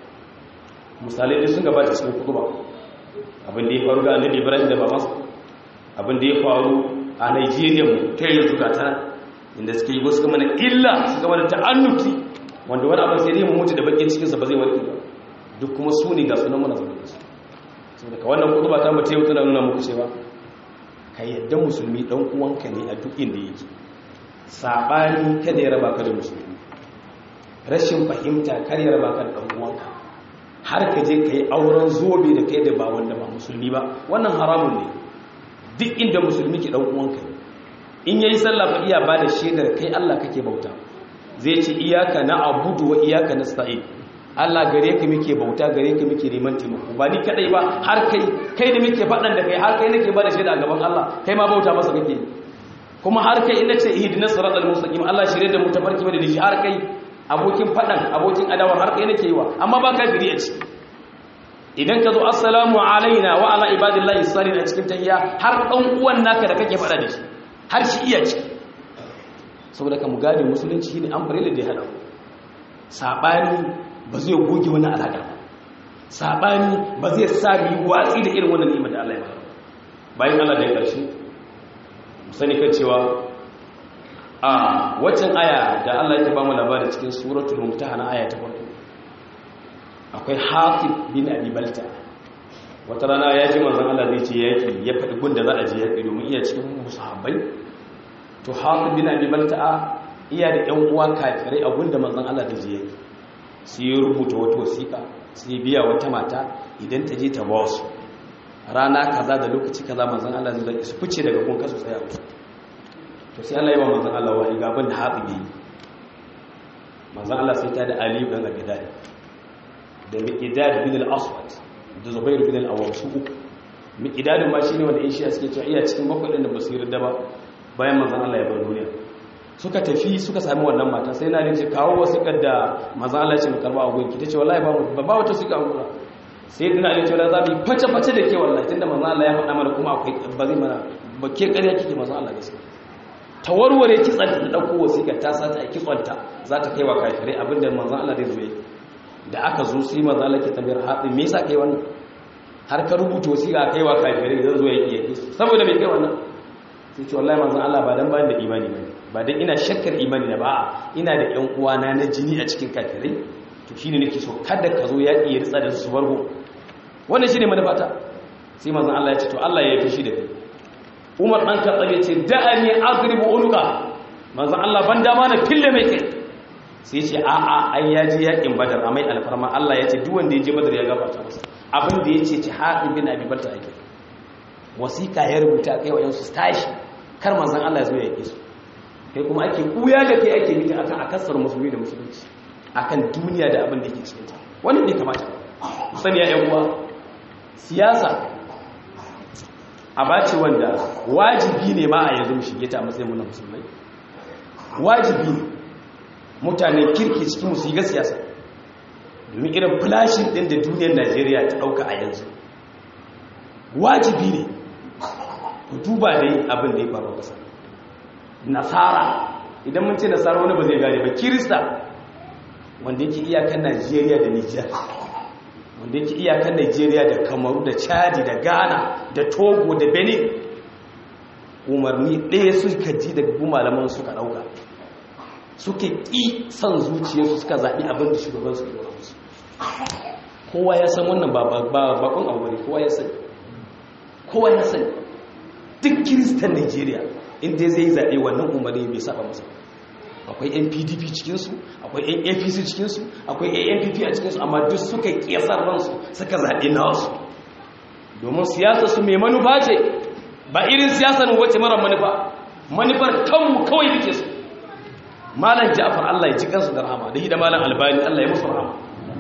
misalai sun gabata cikin kudu ba abin da ya faru ga annabi ibrahim da babansa abin da ya faru a nigeria mu ta yanzu ga ta inda suke yi wasu mana illa suka mana ta'annuti wanda wani abin sai dai mu mutu da bakin cikinsa ba zai warke ba duk kuma su ne ga sunan mana zaune su saboda ka wannan kutuba ta mutu yau tana nuna muku cewa ka yadda musulmi dan uwanka ne a duk inda yake sabani kada ya raba ka da musulmi rashin fahimta kar ya raba ka da dan uwanka har ka je ka yi auren zobe da kai da ba wanda ba musulmi ba wannan haramun ne duk inda musulmi ke dan uwanka ne in yayi sallah fa iya ba da shaidar kai Allah kake bauta zai ce iyaka na abudu wa iyaka nasta'in Allah gare ka muke bauta gare ka muke neman taimako ba ni kadai ba har kai kai da muke faɗan da kai har kai nake ba da shaida a gaban Allah kai ma bauta masa kake kuma har kai ina ce ihdinas siratal mustaqim Allah shirye da mu tafarki da shi har kai abokin faɗan abokin adawar har kai nake yi wa amma ba kafiri a ciki idan ka zo assalamu alaina wa ala ibadillahi salihin a cikin tahiyya har dan uwan naka da kake faɗa da shi har shi iya ciki saboda ka mu gane musulunci ne an fare da ya hada sabani ba zai goge wani alaka ba sabani ba zai sa mu watsi da irin wannan ni'imar da Allah ya ba bayan Allah da ya karshe mu sani kan cewa a waccan aya da Allah yake ba mu labari cikin suratul mumtahana aya ta farko akwai Hatib bin Abi Balta wata rana ya ji manzon Allah zai ce yaki ya faɗi gunda za a je yaki domin iya cikin musahabbai to Hatib bin Abi Balta iya da ƴan uwa kafirai a gunda manzon Allah zai je yaki sai ya rubuta wata wasiƙa sai biya wata mata idan ta je ta ba su rana kaza da lokaci kaza manzon Allah zai su fice daga kun kasu tsaya to sai Allah ya ba manzon Allah wahayi gaban da haɗi yi manzon Allah sai ta da Ali ibn Abi Talib da Miqdad bin al-Aswad da Zubair bin al-Awwam su uku Miqdad ma shine wanda in shi suke cewa iya cikin bakwai din da basu yarda ba bayan manzon Allah ya bar duniya suka tafi suka sami wannan mata sai na ce kawo wasiƙar da manzon Allah ya ce mu karba a gonki tace wallahi ba ba wata suka gura sai dina ne cewa za mu yi face-face da ke wallahi tunda manzon Allah ya faɗa mana kuma akwai ba zai mana ba ke ƙarya kike manzon Allah gaskiya ta warware kitsanta da ɗauko wasiƙar ta sata a kitsonta za ta kai wa kafirai abinda manzan Allah zai zuwa da aka zo su yi manzan Allah ke tambayar haɗin me yasa kai wannan har ka rubuta wasiƙa kai wa kafirai zan zo ya iya saboda mai kai wannan sai ce wallahi manzan Allah ba dan ba da imani ba ba dan ina shakkar imani na ba ina da ƴan uwana na jini a cikin kafirai to shine nake so kada ka zo ya iya ritsa da su bargo wannan shine manufata sai manzan Allah ya ce to Allah ya yi fushi da kai umar ɗan katsabe ce da'ani agribu uluka manzan Allah ban dama na fille mai kai sai ce a a ai ya ji yakin badar a mai alfarma Allah ya ce duk wanda ya je badar ya gafarta masa abin da ya ce ci haɗin bin abi balta ake wasiƙa ya rubuta kai wa yansu tashi kar manzan Allah ya zo ya yi su kai kuma ake kuya da kai ake mita akan akasar musulmi da musulunci akan duniya da abin da ke cikin ta wannan bai kamata sani ya yan uwa siyasa a ce wanda wajibi ne ma a yanzu mu shige ta matsayin muna musulmai wajibi ne mutanen kirki cikin musu yi siyasa domin irin flashin din da duniyar najeriya ta dauka a yanzu wajibi ne ku duba dai abin da ya faru kasa nasara idan mun ce nasara wani ba zai gane ba kirista wanda yake iyakan najeriya da nijar wanda yake iyakan Najeriya da Kamaru da Chadi da Ghana da Togo da Benin umarni ɗaya suka ji da malaman suka ɗauka suke ƙi son zuciyarsu suka zaɓi abin da shugaban su ɗora musu kowa ya san wannan bakon abu ne kowa ya sani kowa ya sani duk kiristan Najeriya inda zai yi zaɓe wannan umarni bai saba masa akwai yan pdp cikinsu akwai yan apc cikinsu akwai yan ampp a cikinsu amma duk suka ƙesar ransu suka zaɓi nasu domin siyasa su mai manufa ce ba irin siyasar wacce mara manufa manufar kanmu kawai duke su malam ja'afar allah ya ci kansu da rahama da hida malam albani allah ya musu rahama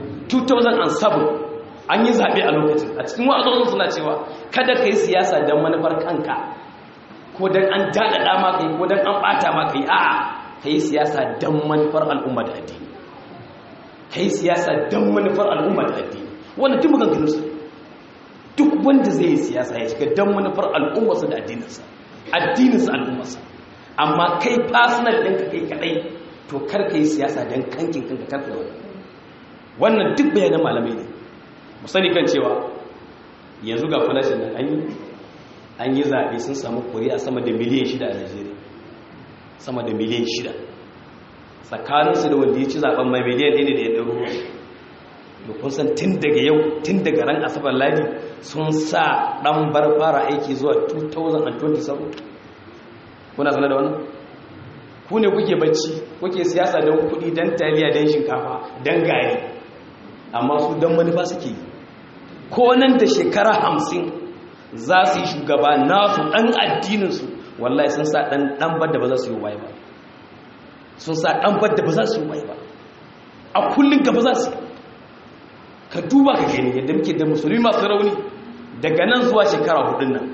2007 an yi zaɓe a lokacin a cikin wa'azozin suna cewa kada ka yi siyasa don manufar kanka ko don an daɗaɗa maka yi ko don an ɓata maka yi a'a ka yi siyasa don manufar al'umma da addini ka yi siyasa don manufar al'umma da addini wanda duk maganganunsa duk wanda zai yi siyasa ya shiga don manufar al'ummarsa da addininsa addininsa al'ummarsa amma kai personal ɗinka kai kaɗai to kar ka yi siyasa don kankin kanka karka da wannan duk bayanan malamai ne mu sani kan cewa yanzu ga falashin nan an yi an yi zaɓe sun samu kuri'a sama da miliyan shida a najeriya sama da miliyan shida tsakaninsu da wanda ya ci zaben mai miliyan ɗaya da ya ɗaru da kun san tun daga yau tun daga ran asabar ladi sun sa dan bar fara aiki zuwa 2027 kuna sanar da wannan ku ne kuke bacci kuke siyasa don kudi don taliya don shinkafa don gari amma su don manufa suke ko nan da shekara hamsin za su yi shugaba nasu dan addininsu wallahi sun sa dan dan bar da ba za su yi waye ba sun sa dan bar da ba za su yi waye ba a kullun gaba za su ka duba ka gani yadda muke da musulmi masu rauni daga nan zuwa shekara hudun nan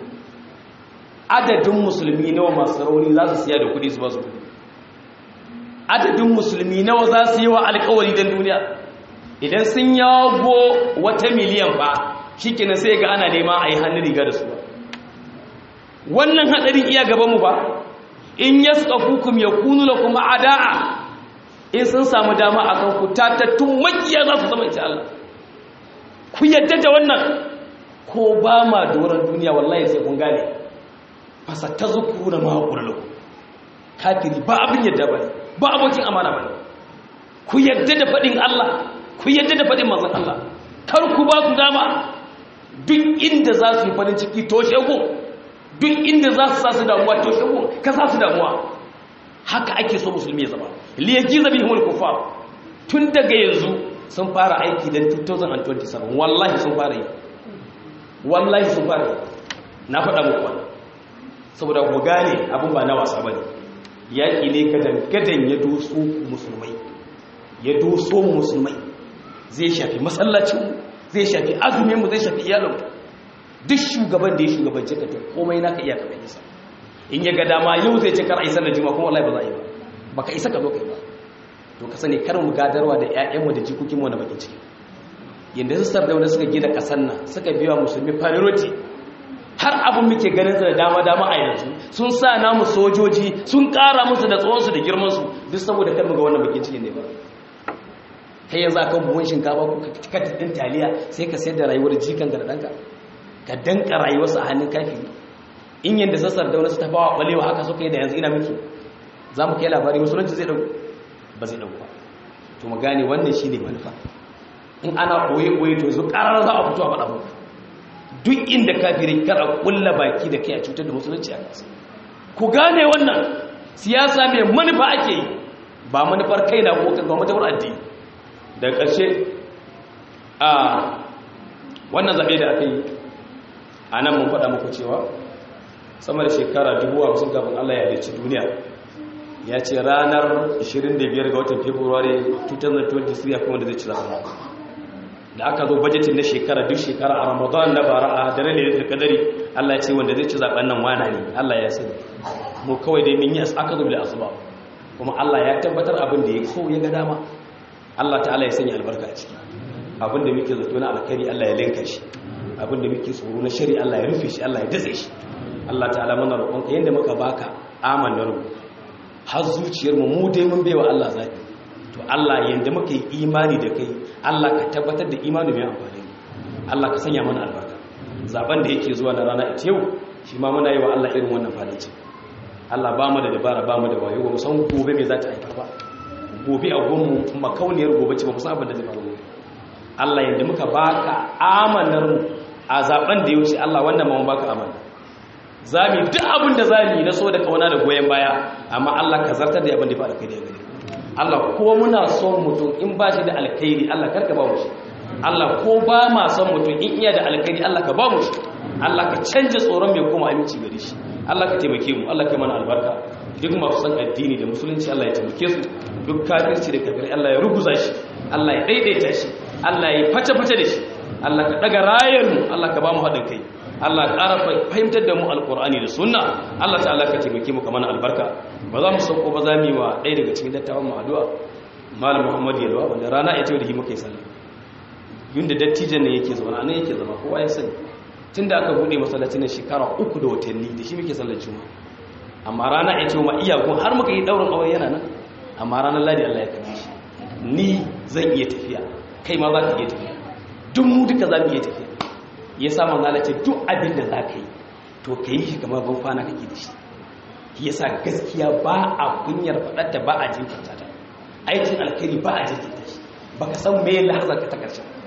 adadin musulmi nawa masu rauni za su siya da kudi su ba su kudi adadin musulmi nawa za su yi wa alkawari don duniya idan sun yago wata miliyan ba shi kenan sai ga ana nema a yi hannun riga da su ba wannan hadarin iya gabanmu ba in ya suka hukum ya kunu da kuma ada'a in sun samu dama a kan ku tatattun makiya za su zama ita Allah ku yadda da wannan ko ba ma doron duniya wallahi sai kun gane fasa ta zuku na mahaƙurlo kafiri ba abin yadda ba ba abokin amana ba ku yadda da faɗin Allah ku yadda da faɗin manzan Allah kar ku ba su dama duk inda za su yi farin ciki toshe ku duk inda za su sa su damuwa toshe ku ka sa su damuwa haka ake so musulmi ya zama liyaji zabi himul kufar tun daga yanzu sun fara aiki don 2027 wallahi sun fara yi wallahi sun fara yi na faɗa muku wannan saboda ku gane abin ba na wasa bane yaƙi ne gadan gadan ya doso musulmai ya doso musulmai zai shafi masallacin zai shafi azumin mu zai shafi iyalin duk shugaban da ya shugabanci ka to komai naka iya ka isa in ya ga dama yau zai ce kar a yi sallar juma'a kuma wallahi ba za a yi ba baka isa ka zo kai ba to ka sani kar mu gadarwa da ƴaƴanmu da jikokinmu na bakin ciki yanda su sardauna suka gina ƙasar nan suka biya musulmi priority har abin muke ganin su da dama dama a yanzu sun sa namu sojoji sun ƙara musu da tsawonsu da girmansu duk saboda kar mu ga wannan bakin cikin ne ba kai yanzu akan buhun shinkafa ko ka ɗin taliya sai ka sayar da rayuwar jikanka da ɗanka ka danka rayuwarsa a hannun kafiri in yadda sassar da wani su tafawa ɓalewa haka suka yi da yanzu ina miki za mu kai labari musulunci zai ɗauku ba zai ɗauku ba to mu gane wannan shi ne manufa in ana ɓoye-ɓoye to yanzu ƙarar za a fito a faɗa muku duk inda kafiri kar a ƙulla baki da kai a cutar da musulunci a kansa ku gane wannan siyasa mai manufa ake yi ba manufar kai na ko kan manufar addini da ƙarshe a wannan zaɓe da aka yi a nan mun faɗa muku cewa sama da shekara dubu hamsin kafin Allah ya halicci duniya ya ce ranar 25 ga watan february 2023 ya kuma da zai ci zaɓen da aka zo bajetin na shekara duk shekara a ramadan na bara a dare ne da kadari Allah ya ce wanda zai ci zaɓen nan wana ne Allah ya sani mu kawai dai mun yi aka zo da asuba kuma Allah ya tabbatar abin da ya so ya ga dama Allah ta'ala ya sanya albarka a ciki abin da muke zato na alkhairi Allah ya linka shi abin da muke tsoro na shari Allah ya rufe shi Allah ya datse shi Allah ta'ala muna roƙonka yanda muka baka amanar mu har zuciyar mu mu dai mun baiwa Allah zafi to Allah yanda muka yi imani da kai Allah ka tabbatar da imani mai amfani Allah ka sanya mana albarka zaben da yake zuwa na rana ita yau shi ma muna yi wa Allah irin wannan fadaci Allah ba mu da dabara ba mu da wayo ba mu san gobe me za ta haifar ba gobe a gonmu makauniyar gobe ce ba mu san abin da zai faru Allah yanda muka baka amanar mu a zaben da ya wuce Allah wannan ma mun baka amana zami duk abin da zami na so da kauna da goyen baya amma Allah ka zartar da abin da ya faru kai da gare Allah ko muna son mutum in ba shi da alkhairi Allah karka ba mu shi Allah ko ba ma son mutum in iya da alkhairi Allah ka ba mu shi Allah ka canja tsoron mai koma aminci gare shi Allah ka taimake mu Allah ka mana albarka duk masu san addini da musulunci Allah ya taimake su duk kafirci da kafirai Allah ya ruguza shi Allah ya daidaita shi Allah ya face-face da shi Allah ka daga rayar mu Allah ka ba mu haɗin kai Allah ƙara fahimtar da mu alƙur'ani da sunna Allah ta'ala ka taimake mu kamar albarka ba za mu sauko ba za mu yi wa ɗaya daga cikin dattawan mu addu'a malam Muhammad Yalwa wanda rana ita da shi muka yi sallah yunda dattijan ne yake zama nan yake zama kowa ya sani tunda aka bude masallacin nan shekara uku da watanni da shi muke sallar juma'a amma rana ita ma iyakun har muka yi daurin aure yana nan amma ranar ladi Allah ya kare shi ni zan iya tafiya kai ma za ka iya tafiya duk mu duka za mu iya tafiya ya sa manzo Allah ce duk abin da za ka yi to ka yi shi kamar ban kwana kake da shi ya sa gaskiya ba a kunyar faɗarta ba a jinkirta ta aikin alkhairi ba a jinkirta shi baka san me lahazar ka ta karshe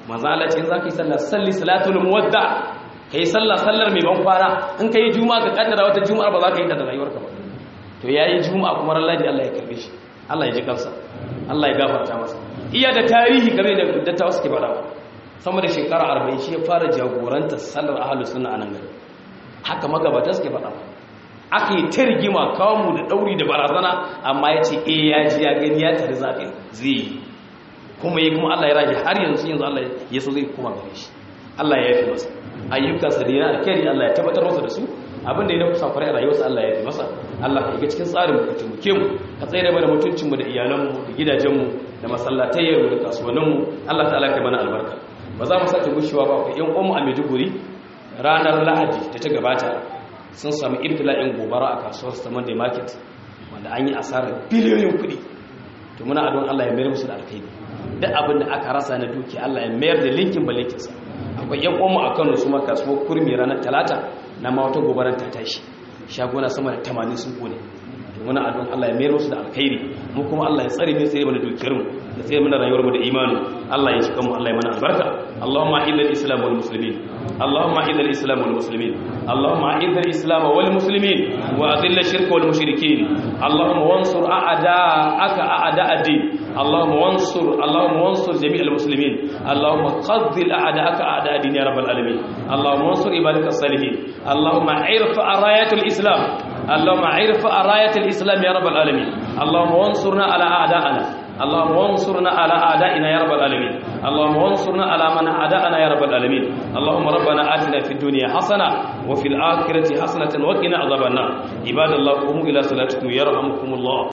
manzo Allah ce in zaka yi sallah salli salatul muwadda kai sallah sallar mai ban kwana in kai juma'a ka kaddara wata juma'a ba za ka yi ta da rayuwarka ba to yayi juma'a kuma ran ladi Allah ya karbe shi Allah ya ji kansa Allah ya gafarta masa iya da tarihi game da dattawa suke faɗa sama da shekara 40 shi ya fara jagorantar sallar ahlus sunna a nan gari haka magabata suke faɗa aka yi ta rigima kawo mu da ɗauri da barazana amma ya ce e ya ji ya gani ya tare zaɓin zai yi kuma yi kuma Allah ya rage har yanzu yanzu Allah ya so zai kuma gare shi Allah ya yafi masa ayyukansa da yana alkhairi Allah ya tabbatar masa da su abinda ya nufa kwarai a rayuwarsa Allah ya yafi masa Allah ka ga cikin tsarin ka taimake mu ka tsere mana mutuncin mu da iyalanmu da gidajenmu da masallatayyar mu da kasuwanninmu Allah ta'ala ka mana albarka ba za mu sake gushewa ba ku yan uwanmu a Maiduguri ranar Lahadi da ta gabata sun sami ibtila'in gobara a kasuwar Saman da Market wanda an yi asarar biliyoyin kuɗi to muna adon Allah ya mayar musu da alkhairi duk abin da aka rasa na duki Allah ya mayar da linkin ba linkinsa akwai yan uwanmu a Kano su ma kasuwar kurmi ranar Talata na ma wata gobarar ta tashi shaguna sama da 80 sun kone to muna adon Allah ya mayar musu da alkhairi mu kuma Allah ya tsare mu tsare mana dukiyar mu da tsare mana rayuwar mu da imani Allah ya shika mu Allah ya mana albarka Allahumma illa al-islam wal muslimin Allahumma illa al-islam wal muslimin Allahumma illa al-islam wal muslimin wa adilla ash-shirka wal mushrikeen Allahumma wansur a'da'aka a'da' ad-din Allahumma wansur Allahumma wansur jami' al-muslimin Allahumma qaddil a'da'aka a'da' ad-din ya rabbal alamin Allahumma wansur ibadaka as-salihin Allahumma irfa rayat al-islam اللهم عرف راية الإسلام يا رب العالمين اللهم وانصرنا على أعدائنا اللهم وانصرنا على أعدائنا يا رب العالمين اللهم وانصرنا على من أعدائنا يا رب العالمين اللهم ربنا آتنا في الدنيا حسنة وفي الآخرة حسنة وقنا عذاب النار عباد الله قوموا إلى صلاتكم يرحمكم الله